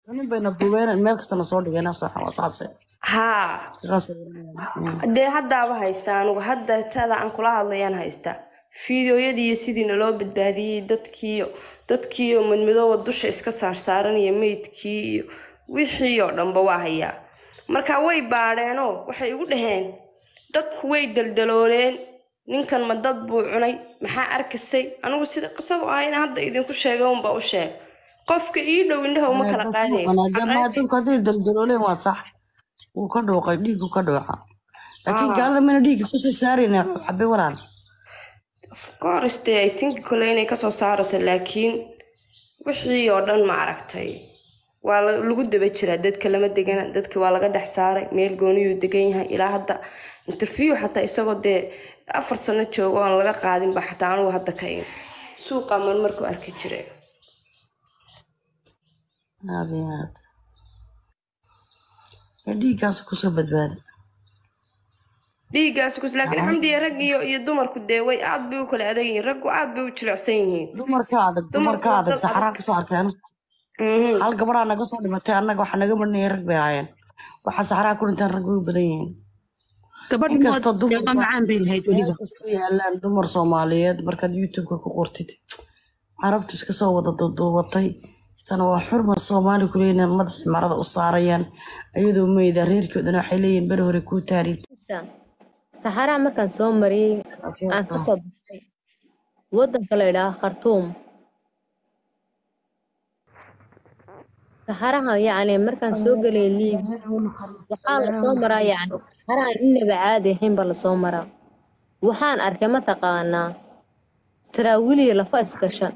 nin bayna duubeen meel kastana soo dhigeen saase haa dee haddaaba haystaa anugu hadda tada aan kula hadlayaan haystaa fiideoyadii iyo sidii naloo badbaadiyey dadkiiyo dadkiiyo madmadooba dusha iska saarsaaran iyo meydkii iyo wixii oo dhanba waa hayaa marka way baadheenoo waxay igu dhaheen dadku way daldalooleen ninkan ma dad buu cunay maxaa arkasay anigu sida qisadu ahayna hadda idinku sheegay unba u sheeg qofka ii dhow indhaha uma kala qaadayo dadku hadday daldalooleen waa sax wuu ka dhuuqay dhiigu ka dhuuca laakiin gaalada mana dhiigga kusoo saarayna xabe walaal koriste ay tinki kole inay kasoo saarayso laakiin wixii oo dhan ma aragtay waa lagu daba jiraa dadka lama degana dadki waa laga dhex saaray meel gooniyuu degan yahay ilaa hadda interview xataa isagoo dee afar sano joogo oon laga qaadinba xataa anugu hadda ka in suuqa marmarku arki jire aad iyo aad dhiiggaas kusoo badbaadi dhiiggaas kus laakiin xamdiya rag iyo iyo dumarku dee way aad bay u kala adag yihiin raggu aad bay u jilicsan yihiin dumarka adag dumarka adag saxraa kusoo arkeen hal gabadhaa naga soo dhimatay annaga waxaa naga badnayay rag bay ahaayeen waxaa saxraa ku dhintaan rag way u badan yihiin inkastoo dumarkastoo yaalaan dumar soomaaliyeed markaad youtubeka ku qortid carabtu iska soo wada duuduubatay tana waa xurma soomaali kuleyna madaxii marada u saarayaan ayadoo meyda reerkoodana waxay leeyihin beri hore kuu taariib saxaraa markaan soo mariyey aan ka soo baxay waddanka la idhaaha khartuum saxaraha yacni markaan soo gelay liibiya waxaa lasoo maraa yacni saxaraha innaba caadi ahaynba lasoo maraa waxaan arkay mataqaanaa saraawiliya lafa isgashan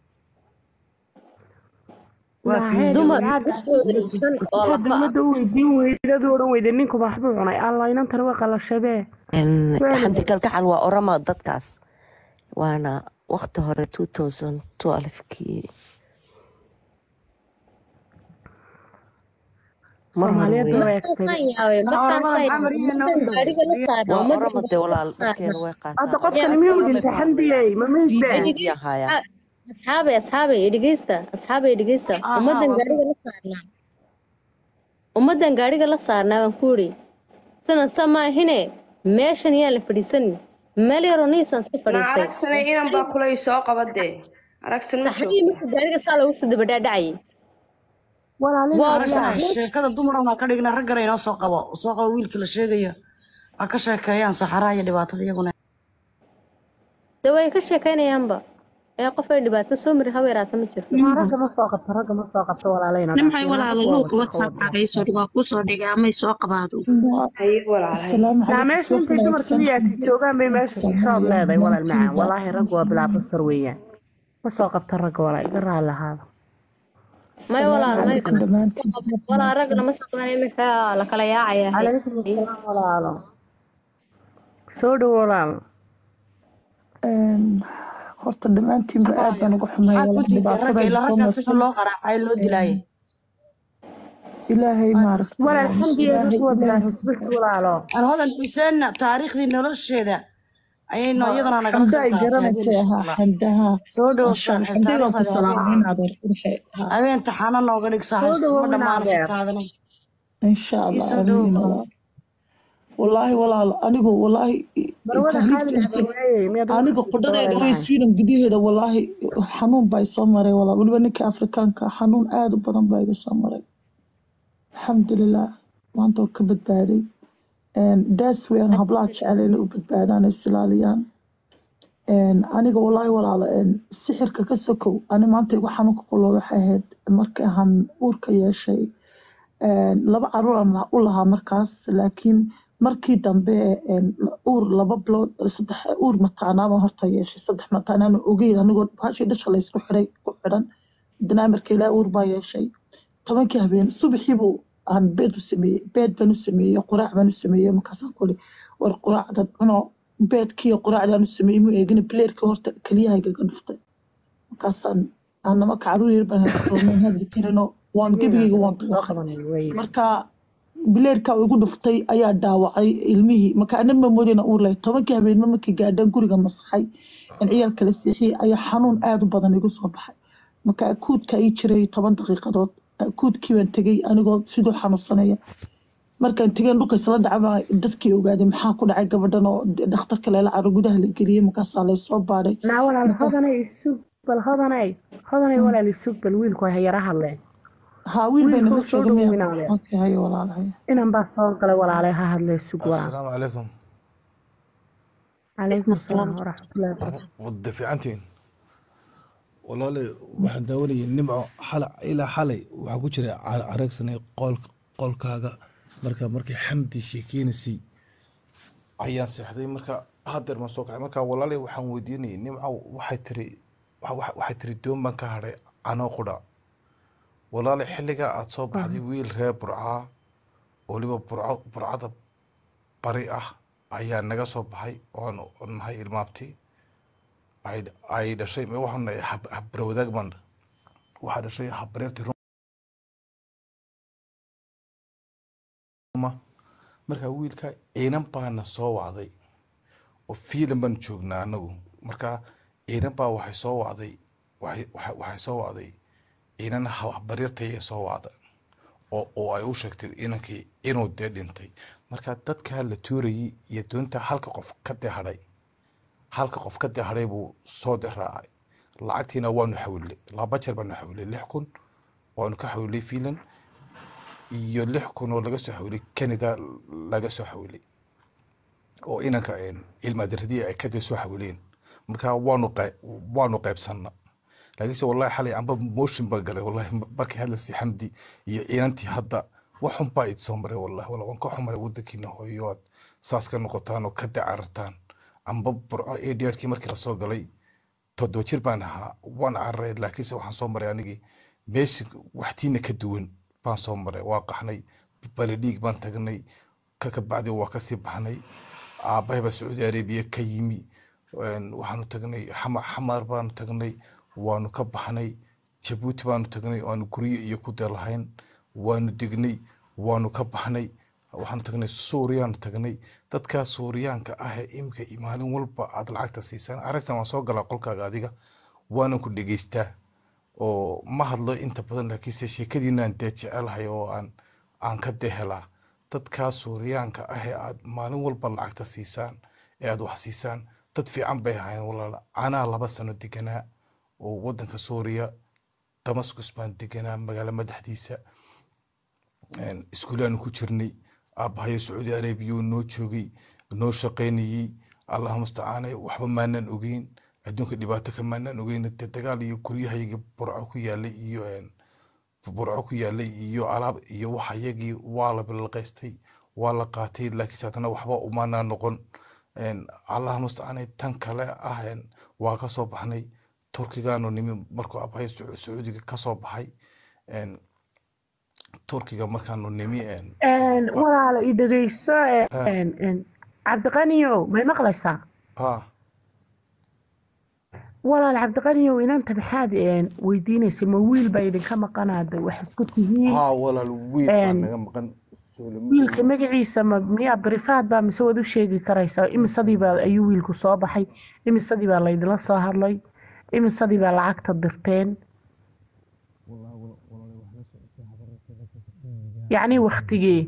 dumar dhexdooda shan oo lafa ah mada u weydiin weydadu odhan weyde ninku waxbuu cunay allah inantana way qalashabee xamdi kalgacal waa orama dadkaas waana waqti hore kii mar hore Soomaaliyeed wey way markaasaan yaabay markaasaan yaabay gaariga la saaraa waa ummadda orama de walaal dharkeeda way hadda qaataa qofkani miyuu dhintay xamdiyey ma meydbe Video haya. asxaabay asxaabay dhegeysta asxaabay dhegeysta ummadan gaariga la saarnaa ummadan gaariga la saarnaa baan ku yidhi sidan sa maahine meeshan yaan la fadhiisanin meel yaroo niisaan iska na fadhiistay aragsane inan baa kulay soo qabadee aragsan ma saxadii joogto marka gaariga saa loogu soo dabadhaadhacayay Aragsan, sheekada dumar baa ka dhigna raggana inoo soo qabo soo qabo wiilka la sheegaya ha ka sheekeeyaan saxaraha iyo dhibaatada iyaguna de way ka sheekaynayaanba ee qof ay dhibaato soo mari haweeraata ma jirto ragga ma soo qabto ragga ma soo qabto walaalayna nimxay walaalo luuqa whatsappkaaga isoo dhig waa kuu soo dhigay amay soo qabaado haye walaalahay السلام naa عليكم meesha intay dumarka miyaati joogaan bay meesha xisaab leedahay walaal macaan walaahi raggu waa bilaa basar weeyaan ma soo qabta ragga walaa iga raali lahaada may السلام walaal may عليكم دمانتين walaa ragna ma saqlaan iminka la kala yaacaya calaykum asalaam walaalo soo dhow walaal horta dhammaantiinba aad baan uga xumay maxaa ku walaal diiday ragga dhibaatada ilaa soo raggaa sida martay loo qaraacay loo dilaayay ilaahay maaragtay walaal xamdiyeedu ilaahay kuwa bilaa ilaahay husbix walaalo aan hodan xuseenna taariikhdii nolosheeda ayayno iyadana nagala xamda ay qeyb garanaysay ahaa xamdaha soo dhow mashaan saaxiib xamdi baan ku taariikhda salaamay inaad horqurshay habeen taxaano nooga dhigsa haysto dhowow ma dhammaanaysa inaadeer. taadana insha allah soo dhow amiin walaal wallaahi walaal anigu wallaahi marwada tahriibta xaalina waayey miyaad aniga qudhadeeda way sweden gudaheeda wallaahi xanuun baa isoo maray walaal weliba ninka afrikaanka xanuun aad u badan baa iga soo maray alxamdulilah maanta oo ka badbaaday daas weyn hablaha jecel inay u badbaadaan ay isilaaliyaan aniga wallaahi walaalo sixirka ka sokow ani maanta igu xanuunka kulo waxay ahayd markii aan uurka yeeshay laba caruur aan u lahaa markaas laakiin markii dambe uur laba bilood saddex uur mataanaabaan horta yeeshay saddex mataanaan ogeyn anigoo bahashii dhasha laysku xiray ku xidhan haddana marka ilaa uur baa yeeshay tobankii habeen subaxiibuu aan beed u sameeyey beed baan u sameeyey quraac baan u sameeyey markaasaan kuli war quraacdad cuno beedkii quraacdaan u sameeyey mu eegina bileerkii horta kelyahaygaga dhuftay markaasaan anama caruur yar baan haysto maan hadli karinoo waan gebigayga waan dawaqay marka bileerkaa igu dhuftay ayaa dhaawacay ilmihii marka ana ma moodayna uur lahayd tobankii habeenimo markii gaadhaan guriga masaxay in ciyaalka la seexiyey ayaa xanuun aad u badan igu soo baxay marka akuudka ii jiray toban daqiiqadood kuudkii baan tegey anigoo siduu xanuunsanaya markaan tegeen dhulka isla dhacba dadkii ogaaday maxaa ku dhacay gabadhan oo dhakhtarka leela caro gudaha la geliyey markaasaa laysoo baadhay naa walaal markaas hodanay isug bal hodanay hodanay walaal isug bal wiilku ha yara hadleen haa wiil bay wiilku nala soo jooga miya dhoweynaadeen okay hayo walaalahay inan baa soo galay walaalay ha hadlee sug walaal assalaamu calaykum calaykum asalaam waraxmatullahi wabarakaatu wada fiicantiin walaale waxaan daawanayay nimco xala ilaa xalay waxaa ku jira ca- areegsanay qool qolkaaga marka markay xamdi sheekeynaysay ayaan seexday marka hadeer maan soo kacay marka walaale waxaan weydiinayay nimco waxay tiri wa- wa- waxay tiri doon baan ka hadhay canoo qudha walaale xilligaa aad soo baxday wiil reer burcaa oo weliba burco burcada bari ah ayaa naga soo baxay oon oon nahay ilmaabti ay ay dhashay ma waxaan nahay hab habrawadaag baan waxaa dhashay habbareertii ruma marka wiilka ciinan baana soo wacday oo fiilan baan joognaa anagu marka ciinan baa waxay soo wacday waxay waxay waxay soo wacday ciinan habbareertayay soo wacda oo oo ay u sheegtay inankii inuu dee dhintay marka dadka la tuurayay iyo doonta halka qof ka dee hadhay halka qof ka dee hadhay buu soo dee raacay lacagtiina waanu xawilnay laba jeer baanu xawilnay lix kun waanu ka xawilnay finland iyo lix kun oo laga soo xawilay canada laga soo xawilay oo inanka ilmaadirradii ay ka dee soo xawileen marka waanu qey- waanu qaybsanna laakiinse wallahi xalay amba motion baa galay wallahi markay hadlaysay xamdi iyo inantii hadda waxun baa idi soo maray wallahi walla waan ka xumay wadankiina hooyo aad saas ka noqotaan oo ka dacarartaan amba burco adrkii markii lasoo galay toddoba jir baan ahaa waan cararay laakiinse waxaan soo maray anigii meesha waxtiina ka duwan baan soo maray waa qaxnay baledhiig baan tagnay ka kabacdi waa kasii baxnay aabbahay baa sacuudi arabiya ka yimi een, waxaanu tagnay xama- xamaar baanu tagnay waanu ka baxnay jabuuti baanu tagnay waanu guryo iyo ku dee lahayn waanu degnay waanu ka baxnay waxaanu tagnay suuriyaanu tagnay dadkaa suuriyaanka ah ee imika iyo maalin walba aad lacagta siisaan aragtan waan soo galaa qolkaaga adiga waanan ku dhegeystaa oo ma hadlo inta badan laakiinse sheekadiinaan dee jecelahay oo aan aan ka dee helaa dadkaa suuriyaanka ah ee aad maalin walba lacagta siisaan ee aad wax siisaan dad fiican bay ahayn walaal anaa laba sano deganaa oo wadanka suuriya damascus baan deganaa magaalo madaxdiisa een, iskuulaanu ku jirnay aabbahayo sacuudi arabiya noo joogay noo shaqaynayey allaha mustacaane waxba maanaan ogeyn adduunka dhibaato ka maanaan ogeyn dee dagaal iyo guryahayga burco ku yaalay iyo een, burco ku yaalay iyo alaab iyo waxa yagii waa la bilaqaystay waa la qaatay laakiinse haddana waxba umaanaa noqon een, allaha mustacaane tan kale ah een, waa ka soo baxnay turkigaanu nimi markuu aabbahay Sacu- sacuudiga ka soo baxay een, turkiga markaanu nimi een, Een, ba- walaalo i dhegeyso ha een, een, cabdiqaniyow may maqlaysaa ha walaal cabdiqaniyow inanta maxaad een, weydiinaysay ma wiil baa idinka maqanaada wax isku tihiin haa walaal wiil baa Een, naga maqan Suulamo wiilka iyo magaciisa ma miyaa barifaad baa mise waad u sheegi karaysaa imisadii baa ayuu wiilku soo baxay imisadii baa laydinla soo hadlay imisadii baa lacagta dirteen yacni waktigee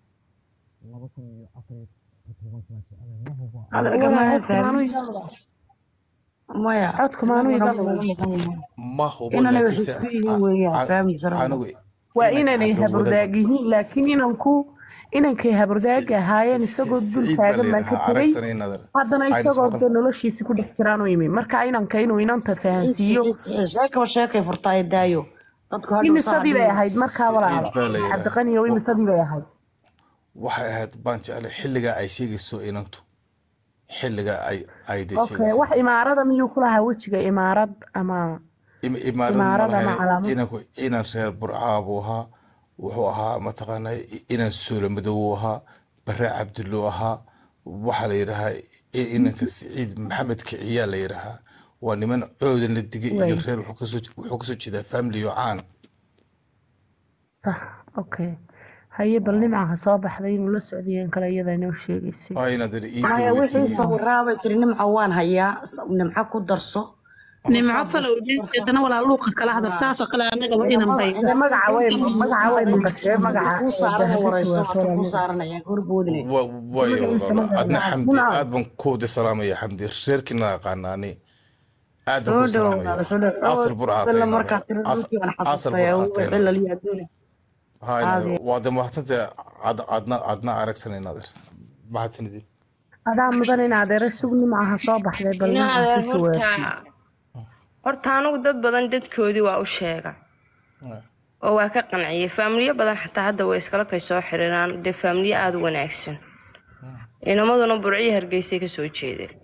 hadalka walaal ma codku maanu fahmin iga maqan maya codku maanu inaguna iga wuu maqan naga maqan yahay ma hubo inanay wax laakiinse isku yihiin weeyaan fahmi sarada anigu waa inanka inanay habro wadaag habardaag yihiin laakiin inanku inankay habardaag ahaayeen isagoo dul siciid baa taagan baan ka layidhahaa tegay aragsanay nadar haddana aynas isagoo maqal dee noloshiisi ku dhex jiraan u yimi marka inanka inuu inanta siciid fahansiiyo siciid siciid sheekaba sheekay furtaayo daayo dadku hadhow saa imisadii bay dhihi ahayd markaa siciid walaalo baa la yidhahaa cabdiqaniyow imisadii bay ahayd waxay ahayd baan jeclay xilligaa ay sheegayso inantu xilligaa ay ay dee okay wax sheegaysay imaarada miyuu ku lahaa wejiga imaarad ama Im- imaarad ma imaarad ama lahayn calaamad inanku inan reer burcaa buu ahaa wuxuu ahaa mataqaanaa inan suula madow uu ahaa bare cabdullu ahaa waxaa la yidhahaa i- inanka siciid maxamed kiciyaa la yidhahaa waa niman coodan la digay iyo way reer wuxuu kasoo wuxuu kasoo jeedaa family oo caan sax okay haye bal nimcaha soo baxday inuu la socdayeen kale iyada inoo sheegaysay aa inaad ii maya wixii weydiiyey sawiraabay tiri nimca waan hayaa s- nimca ku darso nimco falow jeedana walaa luuqa kala hadal saasoo kale annagaba inan bay Dee magaca way magaca way maqashee magaca kuu saaran warayso hata kuu saaranaya horboodine wa- waayo walaalo adna xamdi aad baan kuwada salaamaya xamdi reerkiina aqaanaani aad baan soo kuu dhow salaamaya walaalo soo dhow asal burcaa dalla markaa tiro dhulkii baan xasuustay ugu cilal iyo adduune hay waa de mahadsantay adna adna aragsanay naadir mahadsanidin adaa mudan in adeero sugni maaha soo baxday bal ina magaca adeer ku jawaab horta horta anigu dad badan dadkoodii waa u sheega oo waa ka qanciyay faamiliyo badan xataa hadda way iskala kay soo xiriiraan dee faamiliyo aada u wanaagsan inamaduna burciyo hargeysay kasoo jeedeen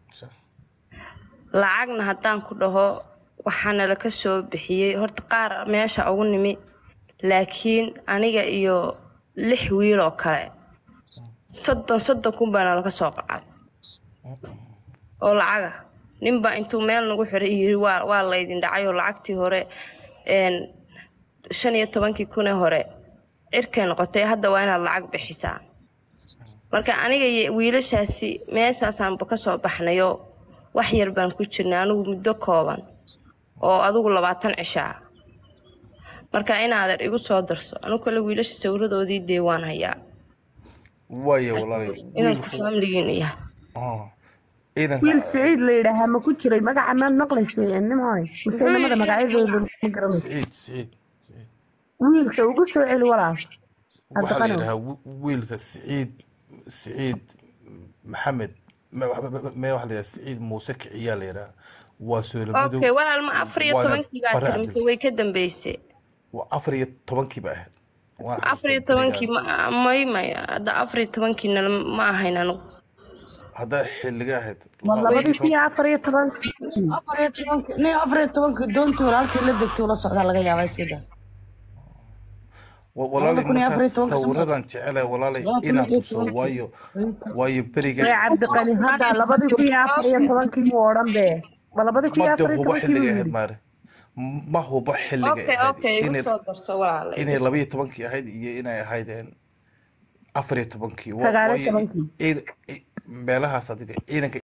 lacagna haddaan ku dhaho waxaana la ka soo bixiyey horta qaar meesha ugu nimi laakiin aniga iyo lix wiil oo kale soddon soddon kun baana laga soo qacay oo lacaga ninbaa intuu meel nagu xiray yiri waa waa laydin dhacay oo lacagtii hore een, shan iyo tobankii kunee hore cirkay noqotay hadda waa inaad lacag bixisaa marka aniga iyo wiilashaasi meeshaasaanba ka soo baxnayoo wax yar baan ku jirnay anigu muddo kooban oo adigu labaatan cishaa marka inaadan igu soo darso anigu kale wiilasha sawiradoodii dee waan hayaa waayo walaalay inanku faamiligiina yahay ciidanka wiil siciid la yidhaahaa ma ku jiray magaca maad maqlaysay nimoy mise inamada magacyadooda ma garanayso siciid siciid siciid wiilka ugu soo celi walaal waxaa la Haddaqanow. yidhahaa wi- wiilka siciid siciid maxamed me me- me waxa la yidhaha siciid muuse kiciyaa la yidhaha waa soolamadow okay walaal ma afar iyo waana tobankii baa bare tiri mise cabdi way ka dambeysay waa afar iyo tobankii ba ahayd waan afar iyo xasuustaa tobankii berigaan ma may may hadda afar iyo tobankiina ma ahayn anigu haddaa xilliga ahayd ma laba iyo labadii kun toban iyo afar iyo tobankii afar iyo tobanka nin afar iyo tobanka doontii walaalkii la degtay ula socdaa laga yaabaa sida Wa- walaalay kun iyo afar iyo markaas tobanka sano sawiradan jecelahay walaalay laba kun inaan iyo tuso tobankii waayo waayo beriga ee cabdiqani hadda labadii kun iyo afar iyo tobankii muu odhan bee ma labadii kun iyo made afar iyo huba tobankii buu xilliga ahayd yidhi maare ma huba xilliga okay ahayd okay igu inay soo darso walaale inay laba iyo tobankii ahayd iyo inay ahaydeen afar iyo tobankii Wa- sagaal iyo waayo tobankii ciid- ci- meelahaas adiga ciidanka